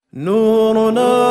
نورنا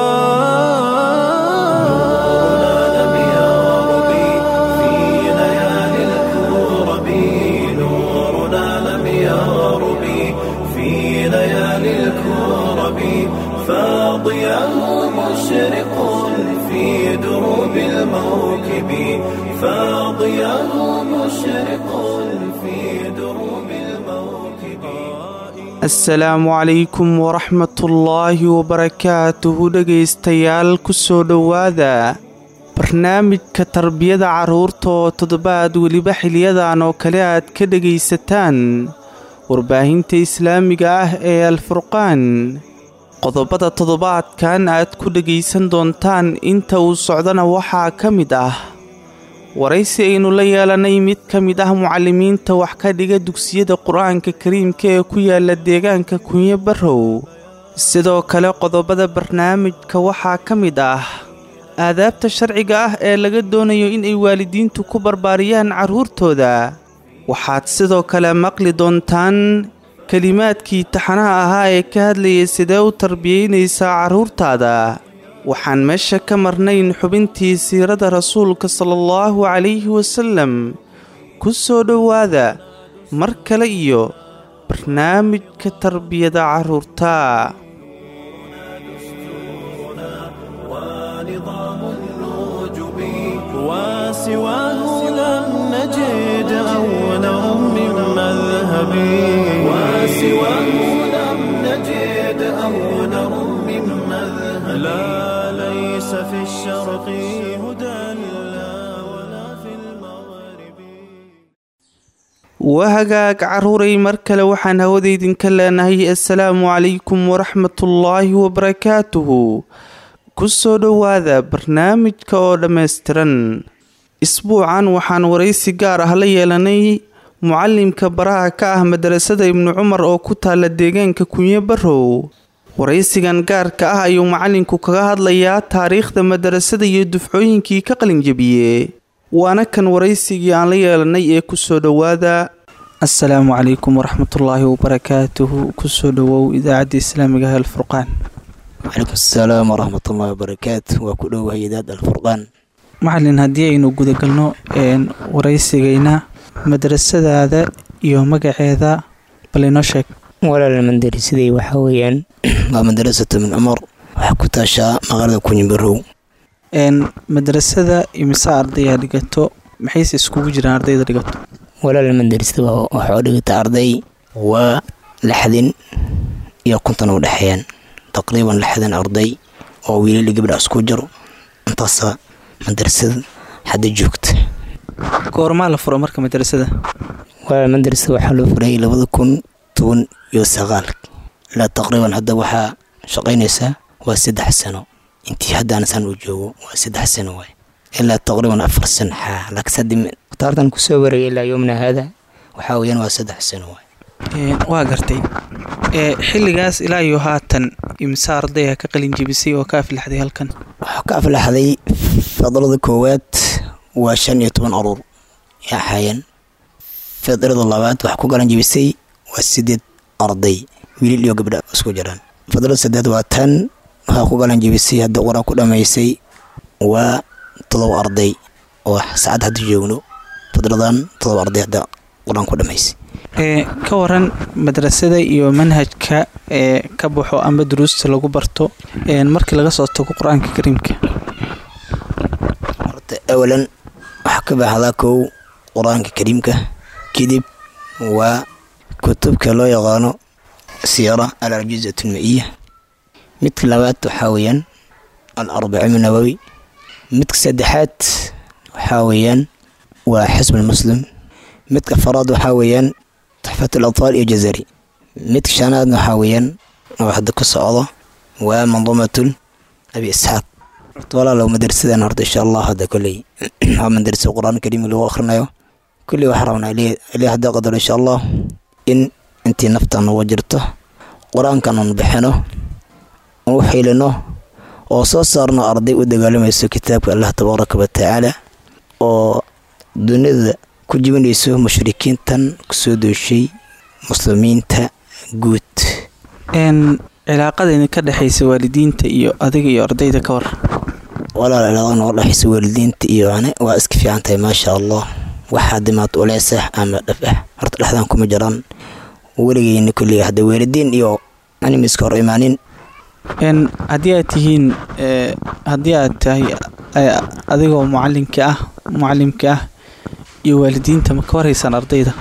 لم يغرب في ليالي الكرب نورنا لم يغرب في ليالي الكرب فاضياه مشرق في دروب الموكب فاضياه مشرق في دروب الموكب asalaamu calaykum waraxmatullaahi wabarakaatuhu dhegaystayaal kusoo dhowaada barnaamijka tarbiyada carruurta oo toddobaad weliba xiliyadan oo kale aad ka dhegaysataan warbaahinta islaamiga ah ee alfurqaan qodobada toddobaadkan aad ku dhegaysan doontaan inta uu socdana waxaa ka mid ah waraysi aynu la yeelanay mid ka mid ah mucallimiinta wax ka dhiga dugsiyada qur-aanka kariimka ee ku yaala deegaanka kunyo barrow sidoo kale qodobada barnaamijka waxaa ka mid ah aadaabta sharciga ah ee laga doonayo inay waalidiintu ku barbaariyaan carruurtooda waxaad sidoo kale maqli doontaan kelimaadkii taxanaha ahaa ee ka hadlayay sidee u tarbiyaynaysaa carruurtaada waxaan meesha ka marnayn xubintii siirada rasuulka sala allahu calayhi wasallam ku soo dhowaada mar kale iyo barnaamijka tarbiyada carruurta ونظام النجوم وسواه لم نجد أولا من مذهب وسواه لم نجد أولا من مذهب لا ليس في الشرق هدى لا ولا في المغرب wahagaag carruuray mar kale waxaan hawada idinka leenahay assalaamu calaykum waraxmatullaahi wabarakaatuhu ku soo dhowaada barnaamijka oo dhammaystiran isbuucan waxaan waraysi gaar ah la yeelanay mucallimka baraha ka ah madarasada ibnu cumar oo ku taala deegaanka kunyo barrow waraysigan gaarka ah ayuu macallinku kaga hadlayaa taariikhda madarasada iyo dufcooyinkii ka qalinjabiye waana kan waraysigii aan la yeelanay ee kusoo dhowaada assalaamu calaykum waraxmatullaahi wabarakaatuhu kusoo dhowow idaacadda islaamiga ah alfurqaan wcalaykum asalaam waraxmat ullahi wabarakaatu waa ku dhowahay idaad alfurqaan macalin haddii aynu gudagalno waraysigayna madrasadaada iyo magaceeda bal inoo sheeg walaal mandarisaday waxaa weeyaan waa madarasatu min cumar waxaa ku taashaa magaalada kunyibarow madrasada imise ardaya dhigato maxayse iskugu jiraan ardayda dhigato walaal mandarisada waxaa dhigata arday waa lixdin iyo konton u dhexeeyaan taqriiban lixdan arday oo wiilali gabdha isku jiro intaasa madarasada hadda joogta goormaa la furo marka madrasada walaal madarasada waxaa loo furay labada kun toban iyo sagaal ilaa taqriiban hadda waxaa shaqaynaysaa waa saddex sano intii haddaan san uu joogo waa saddex sano waay ilaa taqriiban afar sano xaa laakiin haddi taartan kusoo waraya ilaa yoomna haada waxaa weeyaan waa saddex sano waay waa gartay xilligaas ilaa iyo haatan imse ardaya ka qalin jebisay oo ka aflaxday halkan waxaa ka aflaxday fadlada koowaad waa shan iyo toban aruur yaa ahaayeen fadrada labaad waxaa ku galan jebisay waa sideed arday wiilil iyo gabdha isku jiraan fadrada saddeed waa tan waxaa ku galan jebisay hadda qur-aan ku dhammaysay waa todoba arday oo saacad hadda joogno fadradan todoba arday hadda qur-aan ku dhammaysay ka waran madrasada iyo manhajka ee ka baxo amba duruusta lagu barto markii laga soo tago qur-aanka kariimka horta awalan waxaa ka baxdaa kow qur-aanka kariimka kadib waa kutubka loo yaqaano siira al arjizat alma-iya midka labaad waxaa weeyaan al arbaciin nawowi midka saddexaad waxaa weeyaan waa xisb almuslim midka afaraad waxaa weeyaan taxfat alatfaal iyo jazari midka shanaadna waxaa weeyaan oo hadda ku socdo waa manduumatul abi isxaaq horta walaalow madrasadan horta insha allah hadda kolley waa madrasa qur-aan kariim lagu akhrinayo kolley waxaa rabnaa ilaa hadda qadar insha allah in intii nafta nuga jirto qur-aankan un bixino u xiilino oo soo saarno arday u dagaalamayso kitaabka allah tabaaraka watacaala oo dunida ku jibinayso mushrikiintan kusoo dooshay muslimiinta guud cilaaqada idinka dhexaysa waalidiinta iyo adiga iyo ardayda ka war walaal cilaaqada nooga dhexaysa waalidiinta iyo ane waa iska fiican tahay maasha allah waxaa dimaad uleesah ama dhaf ah horta dhexdaan kuma jiraan weligeyna kulliga hadda waalidiin iyo animiska hor imaanin n haddii aad tihiin haddii aad tahay adigoo mucalinka ah mucalimka ah iyo waalidiinta ma ka warhaysaan ardayda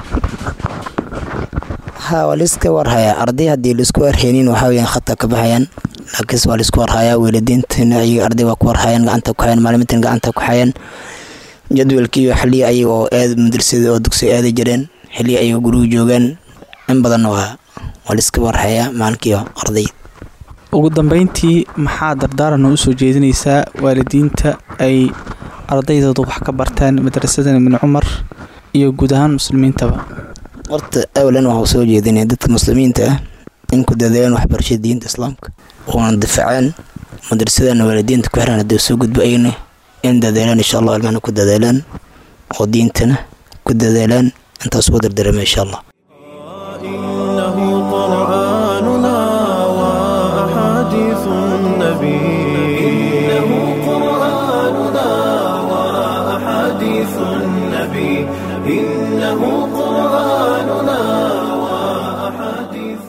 ha waa laiska warhayaa arday haddii laisku warhaynin waxaa weyaan khadka ka baxayaan laakiinse waa laisku warhayaa waalidiintana iyaga arday waa ku warhayaan gacanta ku hayaan maalimintan gacanta ku hayaan jadwalkii iyo xilliya ayaga oo aad madrasada oo dugsi aadi jireen xilliya ayaga guriga joogaan in badanna waa waa laiska warhayaa maalinkiiyo arday ugu dambeyntii maxaa dardaaran oo usoo jeedinaysaa waalidiinta ay ardaydooda wax ka bartaan madrasadan ibni cumar iyo guud ahaan muslimiintaba horta awalan waxaa soo jeedinaya dadka muslimiinta ah in ku dadaalaan waxbarashada diinta islaamka oona difacaan madrasadana waalidiinta ku xiran haddii soo gudbo ayna in dadaalaan insha allah ilmana ku dadaalaan oo diintana ku dadaalaan intaas ugu dardarama insha allah إنه قرآننا وأحاديث النبي إنه قرآننا وأحاديث النبي إنه قرآننا وأحاديث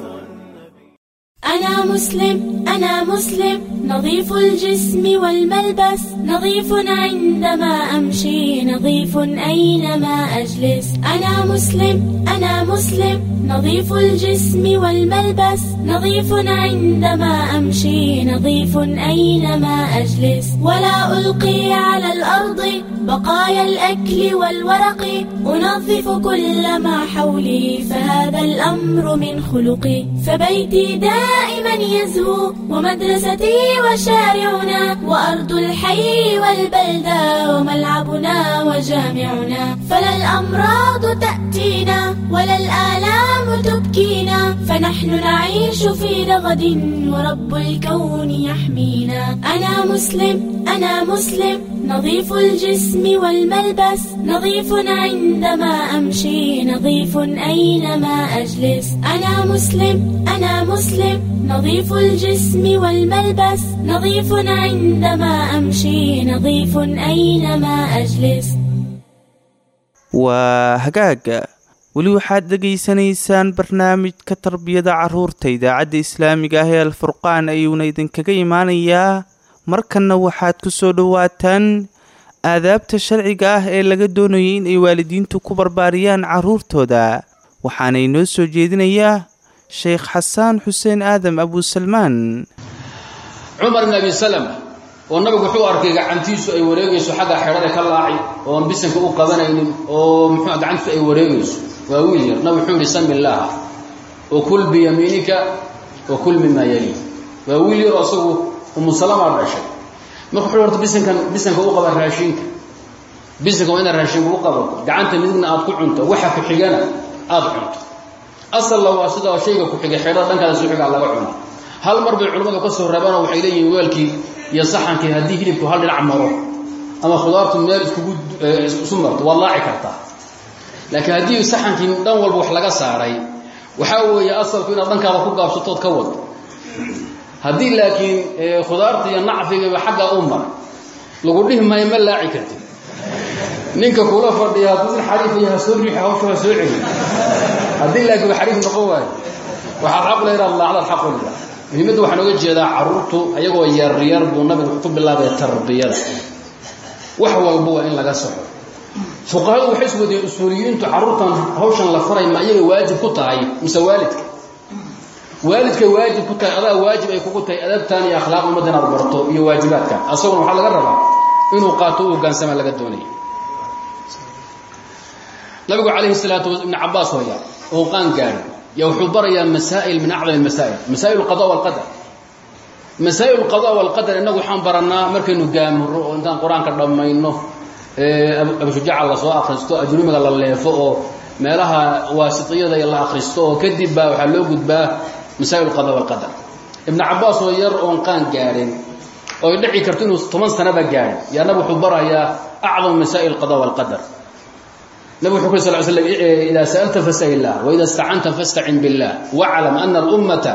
أنا مسلم أنا مسلم نظيف الجسم والملبس نظيف عندما أمشي نظيف أينما أجلس أنا مسلم أنا مسلم نظيف الجسم والملبس نظيف عندما أمشي نظيف أينما أجلس ولا ألقي على الأرض بقايا الأكل والورق أنظف كل ما حولي فهذا الأمر من خلقي فبيتي دائما يزهو ومدرستي وشارعنا وأرض الحي والبلدة وملعبنا وجامعنا فلا الأمراض تأتينا ولا الآلام تبكينا فنحن نعيش في رغد ورب الكون يحمينا أنا مسلم أنا مسلم نظيف الجسم والملبس نظيف عندما أمشي نظيف أينما أجلس أنا مسلم أنا مسلم نظيف الجسم والملبس نظيف عندما أمشي نظيف أينما أجلس waa hagaaga weli waxaad dhegaysanaysaan barnaamijka tarbiyada caruurta idaacadda islaamiga ah ee alfurqaan ayuuna idinkaga imaanayaa markanna waxaad ku soo dhowaataan aadaabta sharciga ah ee laga doonayay in ay waalidiintu ku barbaariyaan caruurtooda waxaana inoo soo jeedinayaa sheekh xasaan xuseen aadam abuusalmaan cumar ibn abi salama oo nabigu wuxuu arkay gacantiisu ay wareegayso xagga xedhada ka laaci ooan bisanka u qabanaynin oo muxuu gacantiisu ay wareegayso waa wiil yar nabig wuxuu yihi sami illaaha wa kul biyamiinika wa kul mimaa yali waa wiil yar oo asagu umu salama dhashay marka wuxuu horta bisankan bisanka u qaba raashinka bisanka waa inaad raashinka u qabato gacanta midigna aad ku cunto waxa ku xigana aad cunto asalna waa sida shayga ku xigay xedhada dhankaada soo xigaa laga cuno hal mar bay culimmadu ka soo reebaanoo waxay leeyihiin weelkii iyo saxankii haddii hilibku hal dhinac maro ama khudaartu meel iskugu isu marto waad laaci kartaa laakiin haddii saxankii dhan walba wax laga saaray waxaa weeye asalku inaad dhankaada ku gaabsatood ka wado haddii laakiin khudaarta iyo nacfigaba xagga u mar lagu dhihi maayo ma laaci kartid ninka kula fadhiya hadduu in xariifaya ha soo riixi hawsha ha soo celi haddii laakiin xariif noqon waayo waxaad xaq le inaad laacdaad xaq u lila muhiimadda waxaan oga jeedaa carruurtu ayagoo yaryar buu nabigu ku bilaabaya tarbiyada wax walba waa in laga soco fuqahadu waxay iswadeen usuuliyiintu carruurtan hawshan la faray ma iyaga waajib ku tahay mise waalidka waalidkay waajib ku tahay adaa waajib ay kugu tahay adabtan iyo akhlaaq ummadda inaad barto iyo waajibaadkan asaguna waxaa laga rabaa inuu qaato u hogaansama laga doonaya nabigu calayhi salaatu ibn cabaas waya oo qaan gaadhi ya wuxuu barayaa masaa'il min acdam masaa'il masaa'il alqada walqadar masaa'il alqada walqadar innagu waxaan barannaa markaynu gaamuro oo intaan qur-aanka dhammayno abushujaca la soo akhristo ajrumiga la leefo oo meelaha waasitiyada la akhristo oo kadib baa waxaa loo gudbaa masaa'il alqada walqadar ibnu cabaas oo yar oon qaan gaadhin oo dhici karto inuu toban sanaba gaadhin yaa nabi wuxuu barayaa acdam masaa'il alqada walqadar نبي حكي صلى الله عليه وسلم إذا سألت فاسأل الله وإذا استعنت فاستعن بالله واعلم أن الأمة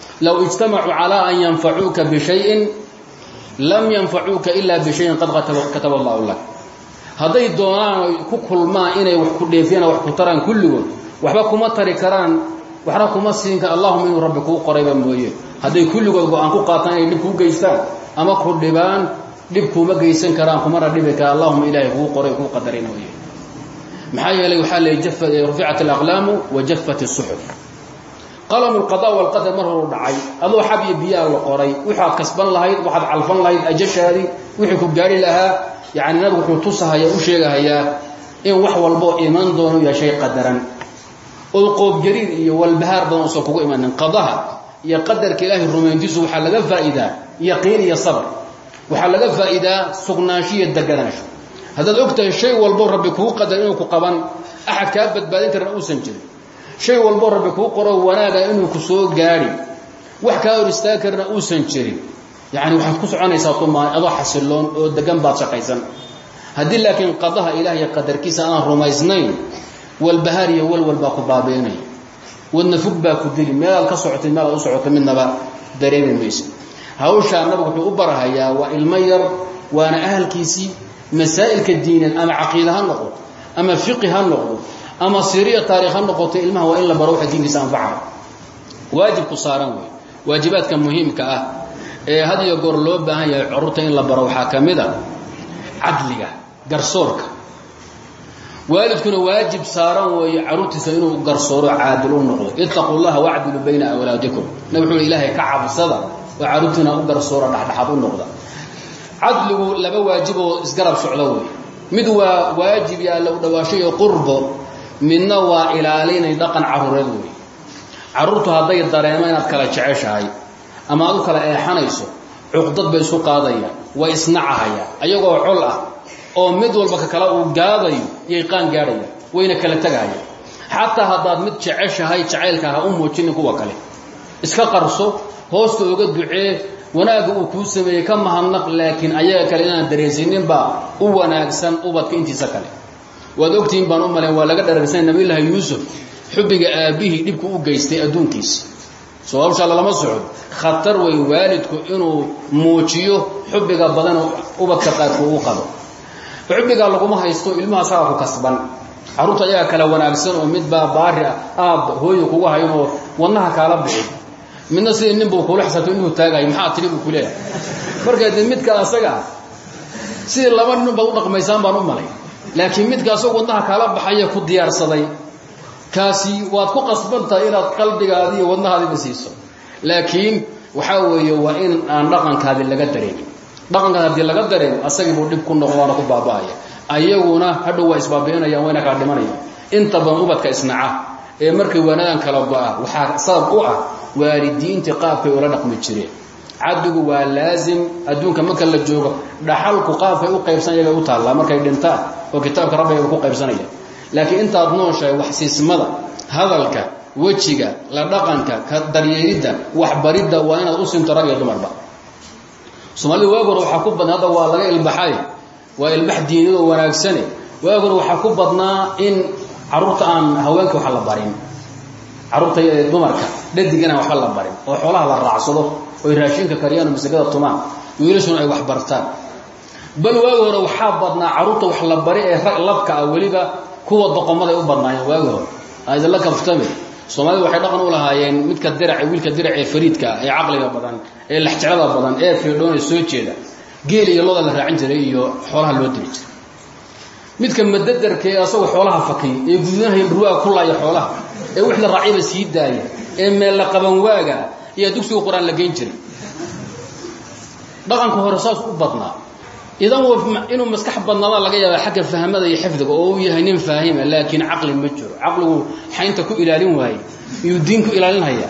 low ijtamacuu calaa an yanfacuuka bishayin lam yanfacuuka ilaa bishayin qad kataba allahu lak hadday doonaan ku kulmaan inay wax ku dheefiyaan wax ku taraan kulligood waxba kuma tari karaan waxna kuma siin kara allahuma inuu rabbi kuu qorayba mooye hadday kulligood go-aan ku qaataan inay dhib kuu geystaan ama ku dhibaan dhib kuuma geysan karaan kumana dhibi kara allahuma ilaahay kuu qoray kuu qadaray mooye maxaa yeelay waxaa leey ruficat alaqlaamu wa jafat isuxuf qalamu lqada walqadar mar horu dhacay adoo xab iyo biyaa la qoray waxaad kasban lahayd waxaad calfan lahayd ajashaadii wixii ku gaari lahaa yani nabigu wuxuu tusahaya u sheegahayaa in wax walboo iman doono yahay shay qadaran oo qoobjariir iyo walbahaar badan uusan kugu imanin qadaha iyo qadarka ilaahay rumayntiisu waxaa laga faa'iidaa yaqiin iyo sabr waxaa laga faa'iidaa sugnaansho iyo deganaansho haddaad og tahay shay walbo rabbi kuu qadar inuu ku qaban axad kaa badbaadin karna uusan jirin shay walbo rabbi kuu qoro wanaaga inuu ku soo gaadhi wax kaa hor istaagi karna uusan jirin yacni waxaad ku soconaysaa tumaan adoo xasiloon oo degan baad shaqaysan haddii laakiin qadaha ilaah iyo qadarkiisa aan rumaysnayn walbahaar iyo walwal baa ku baabiinaya wadna fog baa ku dili meelaad ka socotay meelaad u socotay midnaba dareemi maysa hawshaa nabigu wuxuu u barahayaa waa ilmo yar waana ahalkiisii masaa'ilka diineed ama caqiida ha noqoto ama fiqi ha noqdo ama siriya taarikh ha noqoto ilmaha waa in la baro waxa diinkiisa anfaca waajibku saaran wey waajibaadka muhiimka ah ee had iyo goor loo baahan yahay carruurta in la baro waxaa ka mid a cadliga garsoorka waalidkuna waajib saaran weeye carruurtiisa inuu garsooro caadil u noqdo ittaquu llaha wacdilu bayna awlaadikum nabig wuxuu ilaahay ka cabsada oo carruurtiina u garsoora dhexdhexaad u noqda cadligu laba waajib oo isgarab socdo wey mid waa waajib iyo alla u dhawaasho iyo qurbo midna waa ilaalinay dhaqan carruureed wey carruurtu hadday dareemo inaad kala jeceshahay ama aad u kala eexanayso cuqdad bay isku qaadayaan way isnacahayaan ayagoo col ah oo mid walba ka kale uu gaadayo iyay qaan gaadhayaan wayna kala tegahayaan xataa haddaad mid jeceshahay jacaylka ha u muujinin kuwa kale iska qarso hoosta oga ducee wanaagga uu kuu sameeyey ka mahadnaq laakiin ayaga kale inaan dareensininbaa u wanaagsan ubadka intiisa kale waad ogtihiin baan u malayn waa laga dhararsanay nabiyullaahi yuusuf xubbiga aabbihii dhibku u geystay adduunkiisa soo hawsha lalama socod khatar wey waalidku inuu muujiyo xubbiga badanoo ubadka qaarku u qabo xubbigaa laguma haysto ilmaha sagaa ku kasban carruurta ayaga kale wanaagsan oo midbaa baari ah aabba hooyo kugu hayn oo wadnaha kaala bixi midna sidii ninbuu kuula xisaabto inuu taagayo maxaa tiri buu ku leeyahay marka dee midka asaga ah sidii laba nin baad u dhaqmaysaan baan u malay laakiin midka asagoo wadnaha kaala baxaya ku diyaarsaday kaasi waad ku qasbantahay inaad qalbigaadi iyo wadnahaadiba siiso laakiin waxaa weeye waa in aan dhaqankaadi laga dareemin dhaqankaadi haddii laga dareemo asagii buu dhib ku noqo waana ku baaba'aya ayaguna hadhow waa isbaabi'inayaan wayna kala dhimanayaan inta badan ubadka isnaca ee markay waanadan kala go'a waxaa sabab u ah waalidiintii qaabkay ula dhaqmi jireen caddigu waa laazim adduunka marka la joogo dhaxalku qaabkay u qaybsan yaga u taallaa markay dhintaan oo kitaabka rabbiga ku qaybsanaya laakiin intaad nooshahay waxsiismada hadalka wejiga la dhaqanka ka daryeelidda waxbaridda waa inaad u sinto rag iyo dumarba soomaalida waagor waxaa ku badnaa hadda waa laga ilbaxay waa ilbax diiniyad oo wanaagsane waagor waxaa ku badnaa in carruurta aan haweenka wax la barin carruurta dumarka dhadigana waxba la barin oo xoolaha la raacsado oy raashinka kariyaan oo masagada tumaan wiilashuna ay wax bartaan bal waagi hore waxaa badnaa carruurta wax la bari ee rag labka ah weliba kuwa doqomaday u badnaayeen waagi hore aidinla kaftame soomaalida waxay dhaqan u lahaayeen midka dirac wiilka dirac ee fariidka ah ee caqliga badan ee laxjeclada badan ee fiidhoon ee soo jeeda geel iyo loda la raacin jiray iyo xoolaha loo diri jiray midka madadarka ee asagoo xoolaha fakiy ee gudunahay ruwaaga ku laaya xoolaha ee wix la raaciyaba sii daaya ee meel la qaban waaga ayaa dugsiga qur-aan la geyn jiray dhaqanka hore saas u badnaa idan inuu maskax badnaada laga yaaba xagga fahmada iyo xifdiga oo uu yahay nin faahima laakiin caqli ma jiro caqligu xaynta ku ilaalin waaye iyuu diin ku ilaalinhaya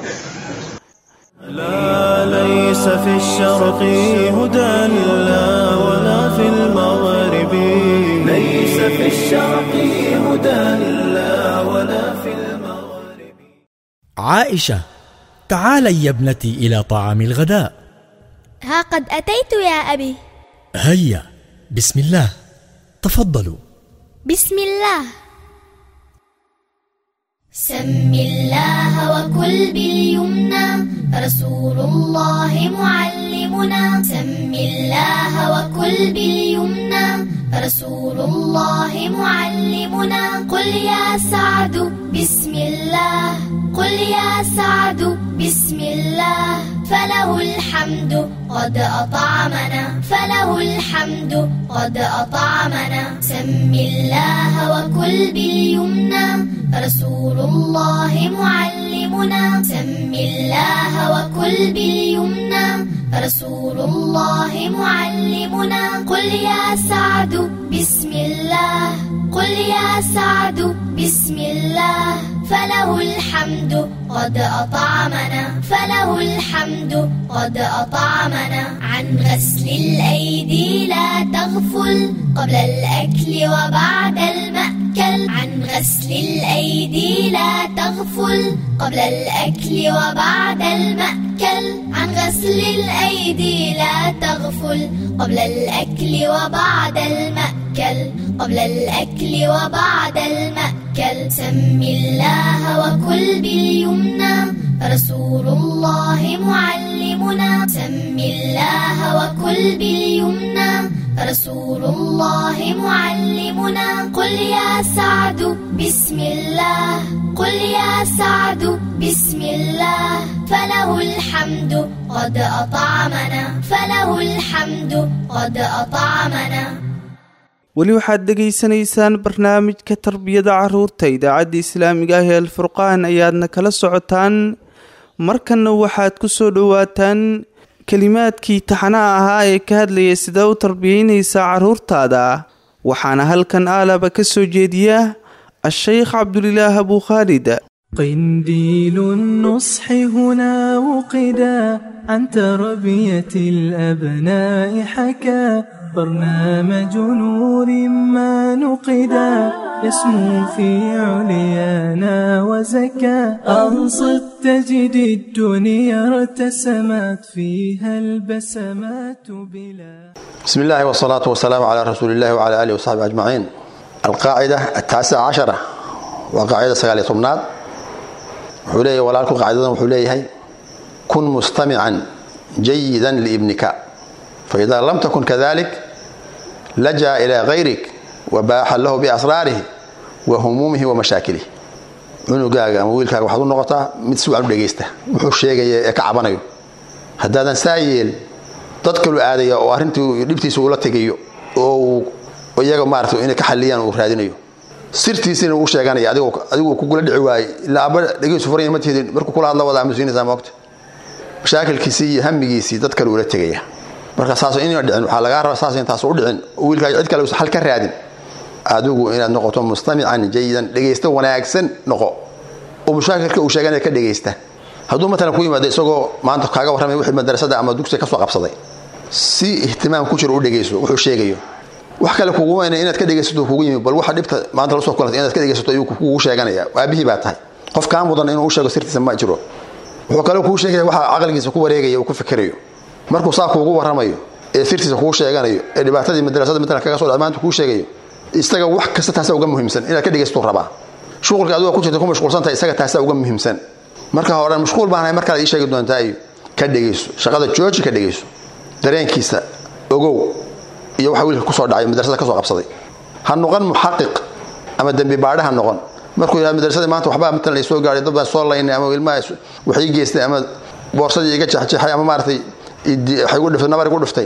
لا ليس في الشرق هدى لا ولا في المغرب ليس في الشرق هدى لا ولا في المغرب عائشة تعالي يا ابنتي إلى طعام الغداء ها قد أتيت يا أبي هيا بسم الله تفضلوا بسم الله سم الله وكل باليمنى رسول الله معلمنا سم الله وكل باليمنى رسول الله معلمنا قل يا سعد بسم الله قل يا سعد بسم الله فله الحمد قد أطعمنا فله الحمد قد أطعمنا سم الله وكل باليمنى رسول الله معلمنا سم الله وكل باليمنى رسول الله معلمنا قل يا سعد بسم الله قل يا سعد بسم الله فله الحمد قد أطعمنا فله الحمد قد أطعمنا عن غسل الأيدي لا تغفل قبل الأكل وبعد المأكل عن غسل الأيدي لا تغفل قبل الأكل وبعد المأكل عن غسل الأيدي لا تغفل قبل الأكل وبعد المأكل قبل الأكل وبعد المأكل سم الله وكل باليمنى رسول الله معلمنا سم الله وكل باليمنى رسول الله معلمنا قل يا سعد بسم الله قل يا سعد بسم الله فله الحمد قد أطعمنا فله الحمد قد أطعمنا weli waxaad dhegaysanaysaan barnaamijka tarbiyada caruurta idaacadda islaamiga ah ee alfurqaan ayaadna kala socotaan markanna waxaad ku soo dhowaataan kelimaadkii taxanaha ahaa ee ka hadlaya sidaa u tarbiyeynaysaa caruurtaada waxaana halkan aalaba ka soo jeediya a-sheykh cabdulilaah abuu khaalid قنديل النصح هنا وقدا عن تربية الأبناء حكى برنامج نور ما نقدا يسمو في عليانا وزكى أنصت تجد الدنيا ارتسمت فيها البسمات بلا بسم الله والصلاة والسلام على رسول الله وعلى آله وصحبه أجمعين القاعدة التاسعة عشرة وقاعدة سقالية طمنات وحوليه ولالكم قاعدة وحوليه كن مستمعا جيدا لابنك فإذا لم تكن كذلك لجأ إلى غيرك وباح له بأسراره وهمومه ومشاكله cunugaaga ama wiilkaaga waxaad u noqotaa mid si wacan u dhegaysta wuxuu sheegaya ee ka cabanayo haddaadan saa yeel dad kalu aadaya oo arrintii dhibtiisa ula tegayo oo uu iyaga maarata inay ka xaliyaan uu raadinayo sirtiisina uu sheeganaya adiguu kugula dhici waayey ilaa aba dhegaysu furanya ma tihidin markuu kula hadla wadaa masuinaysaa moogta mashaakilkiisii iyo hamigiisii dad kale ula tegaya marka saas inayna dhicin waxaa lagaa rabaa saas intaas u dhicin wiilkaaga cid kale xal ka raadin adigu inaad noqoto mustamican jayidan dhegaysta wanaagsan noqo oo mushaakilka uu sheeganaya ka dhegaysta hadduu matalan ku yimaado isagoo maanta kaaga warramay wixii madarasada ama dugsiga ka soo qabsaday si ihtimaam ku jiro u dhegayso wuxuu sheegayo wax kale kuguma ina inaad ka dhegaysato kugu yimi bal waxa dhibta maanta la soo kulantay inaad ka dhegaysato ayuu kugu sheeganaya aabihii baa tahay qof kaa mudan inuu u sheego sirtiisa ma jiro wuxuu kale kuu sheegaya waxa caqligiisa ku wareegaya uu ku fikirayo markuu saa kuugu warramayo ee sirtiisa kuu sheeganayo ee dhibaatadii madrasada matalan kaga soo dhacay maanta kuu sheegayo isaga wax kasta taasaa uga muhiimsan inaad ka dhegaysatuu rabaa shuqulka adiga ku jirta ku mashquulsantahay isaga taasaa uga muhiimsan marka hore mashquul baanahay markaad ii sheegi doontaa iyo ka dhegayso shaqada jooji ka dhegayso dareenkiisa ogow iyo waxa wiilka kusoo dhacay madrasada kasoo qabsaday ha noqon muxaqiq ama dembi baadhe ha noqon markuu yidhahdo madrasadii maanta waxbaa matalan ay soo gaadhay dad baan soo laynay ama ilmaha wax ii geystay ama boorsadii iga jexjeexay ama maaragtay waxay igu dhiftay nabar igu dhiftay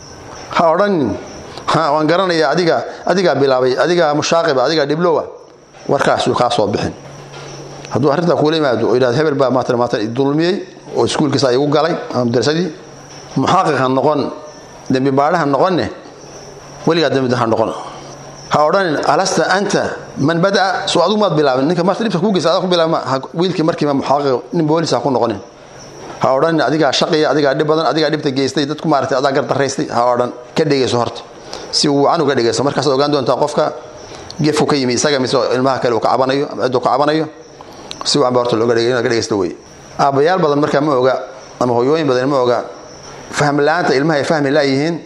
ha odhanin ha waan garanaya adiga adigaa bilaabay adigaa mushaaqiba adigaa dhiblowa warkaasuu kaa soo bixin hadduu arrintaa kuula yimaado oo yidhahdo hebel baa maatan maatan dulmiyey oo iskuulkiisa igu galay ama madrasadii muxaqiq ha noqon dembi baadhe ha noqonne weligaa dembi ha noqon ha odhanin alasta anta man badaa soo adigu maad bilaabin ninka marta dhibta kuu geysa adaa ku bilaabma wiilkii markiiba muxaqiq nin boolis ha ku noqonin ha odhanin adigaa shaqiya adigaa dhib badan adigaa dhibta geystay dadku maaragtay adaa gardaraystay ha odhan ka dhegayso horta si uu wacan uga dhegayso markaasaad ogaan doontaa qofka gefku ka yimi isaga mise ilmaha kale uu ka cabanayo ama cidduu ka cabanayo si wacan ba horta looga dhegay inaad ka dhegaysto wey aabbayaal badan markaa ma oga ama hoyooyin badan ma oga fahm la-aanta ilmaha ay fahmi laayihiin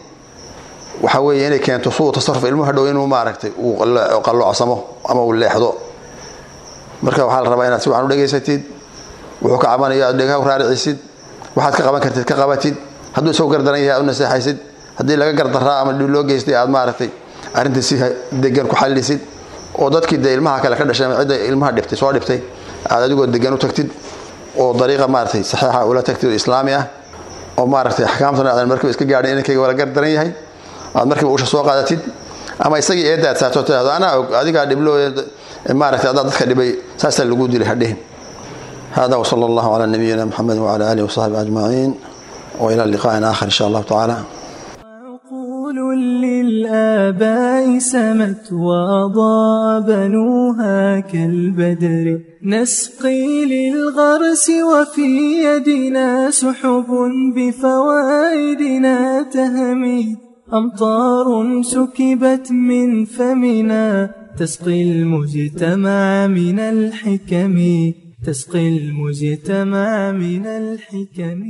waxa weeye inay keento suu tasaruf ilmuhu hadhow inuu maaragtay uu qalloocsamo ama uu leexdo marka waxaa la rabaa inaad si wacan u dhegaysatid wuxuu ka cabanayo aad dhegaha u raaricisid waxaad ka qaban kartid ka qabatid hadduu isagu gardaran yahay aad u naseexaysid haddii laga gardaraa ama dhib loo geystay aad maaragtay arrintii si degan ku xallisid oo dadkii dee ilmaha kale ka dhashay ama cidda ilmaha dhibtay soo dhibtay aad adigoo degan u tagtid oo dariiqa maaragtay saxiixa ula tagtid oo islaami ah oo maaragtay axkaamtana aadan markiiba iska gaadhin inankayga wala gardaran yahay aad markiiba usha soo qaadatid ama isagii eedda aad saarto tidhahdo anaa og adigaa dhiblo maaragtay adaa dadka dhibay saasaa lagu dilay hadhihin هذا وصلى الله على نبينا محمد وعلى آله وصحبه أجمعين وإلى اللقاء آخر إن شاء الله تعالى عقول للآباء سمت وأضاء بنوها كالبدر نسقي للغرس وفي يدنا سحب بفوائدنا تهمي أمطار سكبت من فمنا تسقي المجتمع من الحكم تسقي المجتمع من الحكم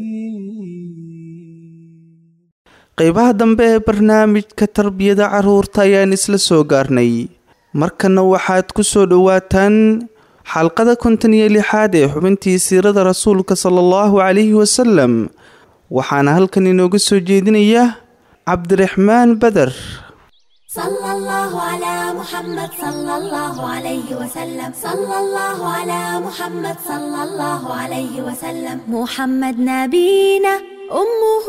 qaybaha dambe ee barnaamijka tarbiyada carruurta ayaan isla soo gaarnay markana waxaad ku soo dhowaataan xalqada konton iyo lixaad ee xubintii siirada rasuulka sala allahu calayhi wasalam waxaana halkan inooga soo jeedinaya cabdiraxmaan beder صلى الله على محمد صلى الله عليه وسلم صلى الله على محمد صلى الله عليه وسلم محمد نبينا أمه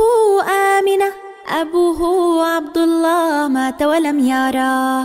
آمنة أبوه عبد الله مات ولم يراه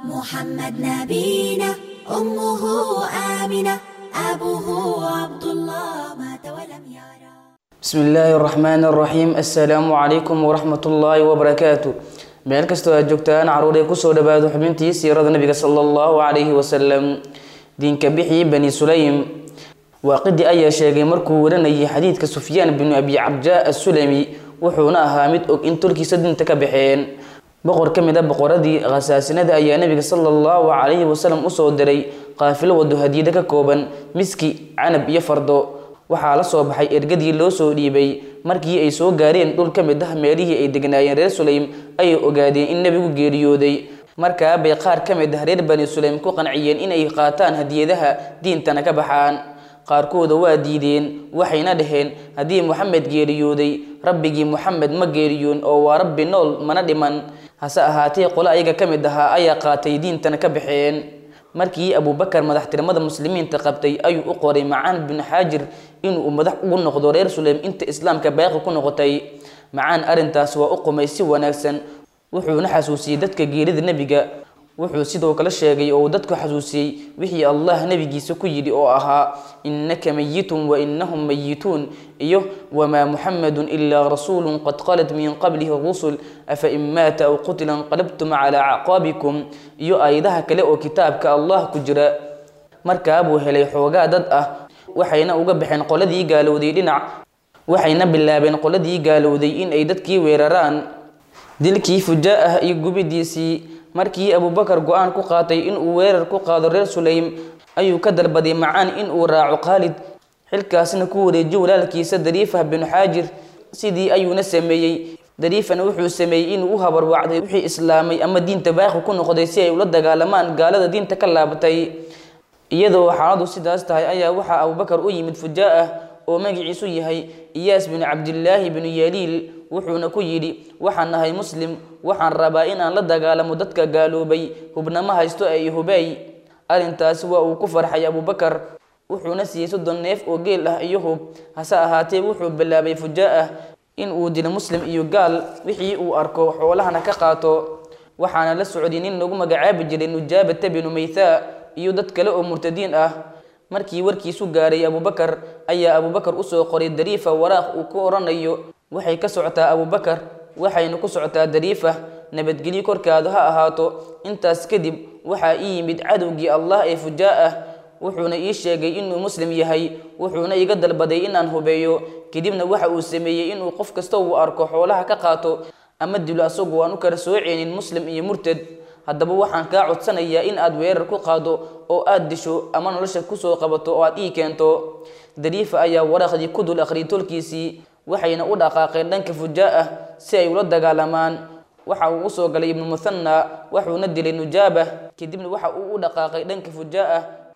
محمد نبينا أمه آمنة أبوه عبد الله مات ولم يراه بسم الله الرحمن الرحيم السلام عليكم ورحمة الله وبركاته meel kastoo aad joogtaan caruuray kusoo dhawaado xubintii siirada nabiga sala allahu calayhi wasalam diinka bixii bani sulaym waaqidi ayaa sheegay markuu waranayay xadiidka sufyaan binu abi cabjaa assulami wuxuuna ahaa mid og in tolkiisa dinta ka baxeen boqor ka mid a boqoradii khasaasinada ayaa nabiga sala allahu calayhi wasalam usoo diray qaafilo wado hadiida ka kooban miski canab iyo fardo waxaa la soo baxay ergadii loo soo dhiibay markii ay soo gaareen dhul ka mid ah meelihii ay degnaayeen reer sulaym ayay ogaadeen in nebigu geeriyooday markaa bay qaar ka mid ah reer bani sulaym ku qanciyeen inay qaataan hadiyadaha diintana ka baxaan qaarkooda waa diideen waxayna dhaheen haddii moxamed geeriyooday rabbigii moxamed ma geeriyoon oo waa rabbi nool mana dhiman hase ahaatee qole ayaga ka mid ahaa ayaa qaatay diintana ka baxeen markii abubakar madaxtirmada muslimiinta qabtay ayuu u qoray macaan bin xaajir inuu madax ugu noqdo reer sulaym inta islaamka baaqi ku noqotay macaan arrintaas waa u qumay si wanaagsan wuxuuna xasuusiyey dadka geerida nebiga wuxuu sidoo kale sheegay oo uu dadku xasuusiyey wixii allah nebigiisa ku yidhi oo ahaa innaka mayitun wa innahum mayituun iyo wamaa muxamedun ilaa rasuulun qad qalat min qablihi rusul afa in maata aw qutila inqalabtum calaa acqaabikum iyo aayadaha kale oo kitaabka allah ku jira markaa buu helay xoogaa dad ah waxayna uga baxeen qoladii gaalowday dhinac waxayna bilaabeen qoladii gaalowday in ay dadkii weeraraan dilkii fujaa ah iyo gubidiisii markii abubakar go-aan ku qaatay inuu weerar ku qaado reer sulaym ayuu ka dalbaday macaan inuu raaco khaalid xilkaasna ku wareejiyo walaalkiisa dariifah binu xaajir sidii ayuuna sameeyey dariifana wuxuu sameeyey inuu u habarwacday wixii islaamay ama diinta baaqi ku noqday si ay ula dagaalamaan gaalada diinta ka laabatay iyadoo xaaladu sidaas tahay ayaa waxaa abubakar u yimid fujaa ah oo magaciisu yahay iyaas binu cabdilaahi binu yaliil wuxuuna ku yidhi waxaan nahay muslim waxaan rabaa inaan la dagaalamo dadka gaaloobay hubnama haysto ee hubey arrintaasi waa uu ku farxay abubakar wuxuuna siiyey soddon neef oo geel ah iyo hub hase ahaatee wuxuu bilaabay fujaa ah in uu dilo muslim iyo gaal wixii uu arko xoolahana ka qaato waxaana la socday nin lagu magacaabi jiray nujaabata binu maythaa iyo dad kale oo murtadiin ah markii warkiisu gaaray abubakar ayaa abubakar usoo qoray dariifa waraaq uu ku odhanayo waxay ka socotaa abubakar waxayna ku socotaa dariifa nabadgelyo korkaada ha ahaato intaas kadib waxaa ii yimid cadowgii allah ee fujaa ah wuxuuna ii sheegay inuu muslim yahay wuxuuna iga dalbaday inaan hubeeyo kadibna waxa uu sameeyey inuu qof kasta uu arko xoolaha ka qaato ama dilo asagu aan u kala sooceynin muslim iyo murtad haddaba waxaan kaa codsanayaa in aad weerar ku qaado oo aad disho ama nolosha kusoo qabato oo aad ii keento dariifa ayaa waraaqdii ku dul akhriyay tolkiisii waxayna u dhaqaaqeen dhanka fujaa ah si ay ula dagaalamaan waxa uu usoo galay ibnu muthana wuxuuna dilay nujaaba kadibna waxa uu u dhaqaaqay dhanka fujaa ah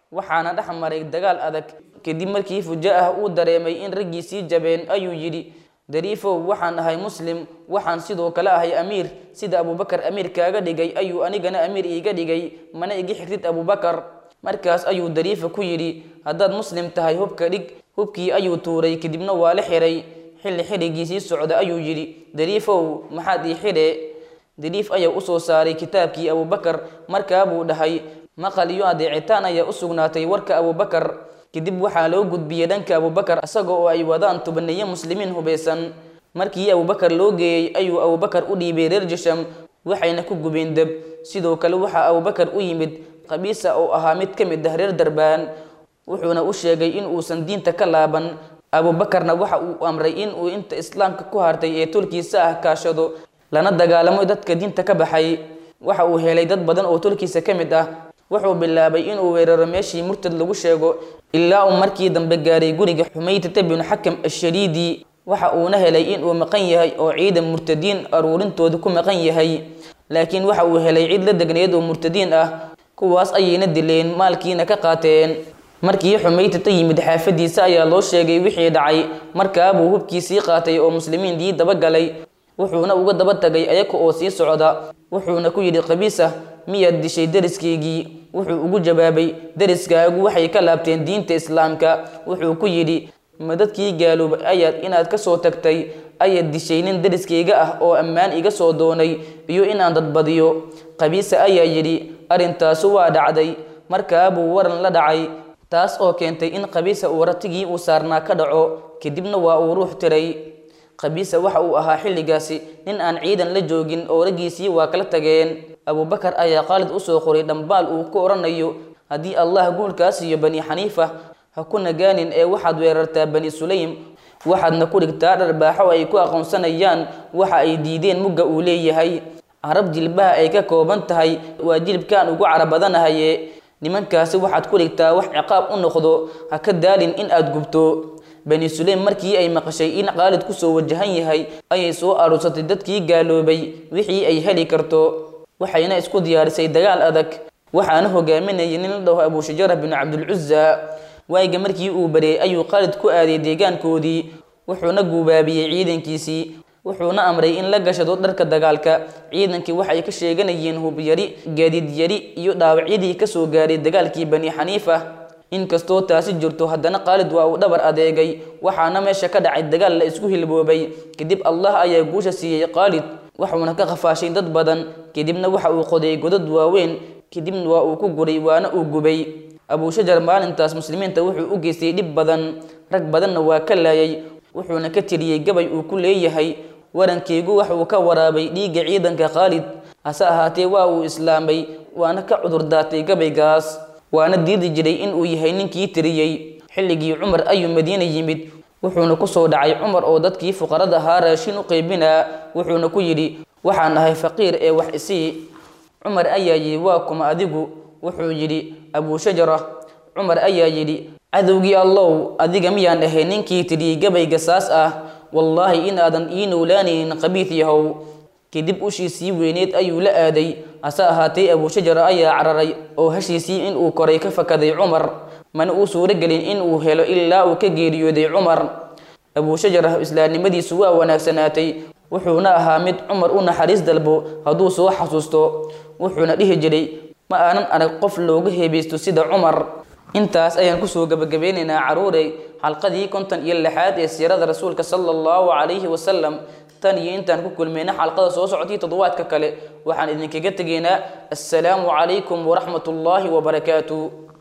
waxaana dhex maray dagaal adag kadib markii fuja-ah uu dareemay in raggiisii jabeen ayuu yidhi dariifow waxaan ahay muslim waxaan sidoo kale ahay amiir sida abubakar amiir kaaga dhigay ayuu anigana amiir iiga dhigay mana iga xigtid abubakar markaas ayuu dariifa ku yidhi haddaad muslim tahay hubka dhig hubkii ayuu tuuray kadibna waa la xiray xilli xirigiisii socda ayuu yidhi dariifow maxaad ii xidhe dariif ayaa usoo saaray kitaabkii abubakar markaa buu dhahay maqal iyo adeecitaan ayaa u sugnaatay warka abubakar kadib waxaa loo gudbiyey dhanka abubakar isaga oo ay wadaan tubaniye muslimiin hubaysan markii abubakar loo geeyey ayuu abubakar u dhiibay reer jasham waxayna ku gubeen deb sidoo kale waxaa abubakar u yimid qabiisa oo ahaa mid ka mid ah reer darbaan wuxuuna u sheegay in uusan diinta ka laaban abubakarna waxa uu amray in uu inta islaamka ku hartay ee tolkiisa ah kaashado lana dagaalamo dadka diinta ka baxay waxa uu helay dad badan oo tolkiisa ka mid ah wuxuu bilaabay inuu weeraro meeshii murtad lagu sheego ilaa uu markii dambe gaaray guriga xumaytata binu xakam ashariidi waxa uuna helay inuu maqan yahay oo ciidan murtadiin aruurintooda ku maqan yahay laakiin waxa uu helay cid la degneed oo murtadiin ah kuwaas ayayna dileen maalkiina ka qaateen markii xumaytata yimid xaafadiisa ayaa loo sheegay wixii dhacay markaabuu hubkiisii qaatay oo muslimiintii dabagalay wuxuuna uga daba tagay ayaga oo sii socda wuxuuna ku yidhi qabiisa miyaad dishay deriskaygii wuxuu ugu jawaabay deriskaagu waxay ka laabteen diinta islaamka wuxuu ku yidhi ma dadkii gaaloobay ayaad inaad ka soo tagtay ayaad dishay nin deriskayga ah oo ammaan iga soo doonay iyo inaan dadbadiyo qabiisa ayaa yidhi arrintaasu waa dhacday markaabuu waran la dhacay taas oo keentay in qabiisa uu ratigii uu saarnaa ka dhaco kadibna waa uu ruux tiray qabiisa waxa uu ahaa xilligaasi nin aan ciidan la joogin oo raggiisii waa kala tageen abubakar ayaa qaalid usoo qoray dhambaal uu ku odhanayo haddii allah guulkaa siiyo bani xaniifa ha ku nagaanin ee waxaad weerartaa bani sulaym waxaadna ku dhigtaa dharbaaxo ay ku aqoonsanayaan waxa ay diideen mugga uu leeyahay carab jilbaha ay ka kooban tahay waa jilibkaan ugu cara badanahaye nimankaasi waxaad ku dhigtaa wax ciqaab u noqdo ha ka daalin in aad gubto bani sulaym markii ay maqashay in qaalid kusoo wajahan yahay ayay soo aruursatay dadkii gaaloobay wixii ay heli karto waxayna isku diyaarisay dagaal adag waxaana hogaaminayay nin la dhaho abushajara binu cabdilcuza waayiga markii uu bareeyay ayuu qaalid ku aaday deegaankoodii wuxuuna guubaabiyey ciidankiisii wuxuuna amray in la gashado dharka dagaalka ciidankii waxay ka sheeganayeen hubyari gaadiid yari iyo dhaawacyadii kasoo gaaray dagaalkii bani xaniifa inkastoo taasi jirto haddana qaalid waa uu dhabar adeegay waxaana meesha ka dhacay dagaal la isku hilboobay kadib allah ayaa guusha siiyey qaalid waxuuna ka qafaashay dad badan kadibna waxa uu qoday godad waaweyn kadibna waa uu ku guray waana uu gubay abushajar maalintaas muslimiinta wuxuu u geystay dhib badan rag badanna waa ka laayay wuxuuna ka tiriyey gabay uu ku leeyahay warankeygu wax uu ka waraabay dhiigga ciidanka khaalid hase ahaatee waa uu islaamay waana ka cudur daatay gabaygaas waana diidi jiray in uu yahay ninkii tiriyey xilligii cumar ayuu madiina yimid wuxuuna kusoo dhacay cumar oo dadkii fuqarada ahaa raashin u qaybinaa wuxuuna ku yidhi waxaan ahay faqiir ee wax isii cumar ayaa yidhi waa kuma adigu wuxuu yidhi abuushajara cumar ayaa yidhi cadowgii allow adiga miyaan ahay ninkii tiriyey gabayga saas ah wallaahi inaadan ii nowlaanaynin qabiid yahow kadib ushiisii weyneed ayuu la aaday hase ahaatee abuushajara ayaa cararay oo hashiisii inuu koray ka fakaday cumar mana uu suuragelin inuu helo ilaa uu ka geeriyooday cumar abuushajara islaamnimadiisu waa wanaagsanaatay wuxuuna ahaa mid cumar u naxariis dalbo hadduu soo xasuusto wuxuuna dhihi jiray ma aanan arag qof looga heebaysto sida cumar intaas ayaan kusoo gabagabeynaynaa caruurey xalqadii konton iyo lixaad ee siirada rasuulka sala allahu calayhi wasalam tan iyo intaan ku kulmayna xalqada soo socotay toddobaadka kale waxaan idinkaga tegaynaa assalaamu calaykum waraxmat ullaahi wabarakaatu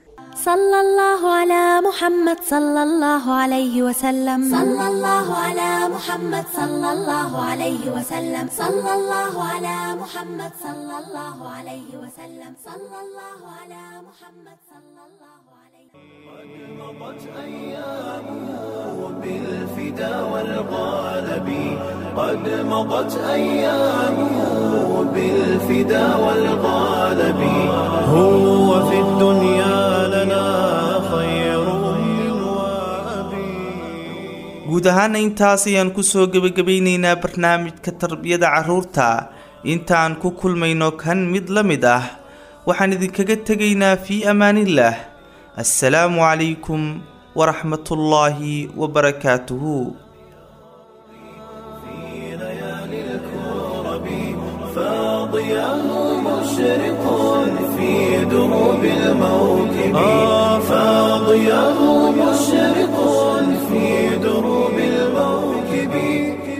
صلى الله على محمد صلى الله عليه وسلم صلى الله على محمد صلى الله عليه وسلم صلى الله على محمد صلى الله عليه وسلم صلى الله على محمد صلى الله عليه قد مضت أيامه بالفدا والغالب قد مضت أيامه بالفدا والغالب هو في الدنيا لنا خير أم وأبي guud ahaana intaas ayaan kusoo gebagabaynaynaa barnaamijka tarbiyada carruurta intaan ku kulmayno kan mid la mid ah waxaan idinkaga tegaynaa fii amaanillaah assalaamu calaykum waraxmatullaahi wabarakaatuhu فاضياه مشرق في دروب الموكب فاضياه مشرق في دروب الموكب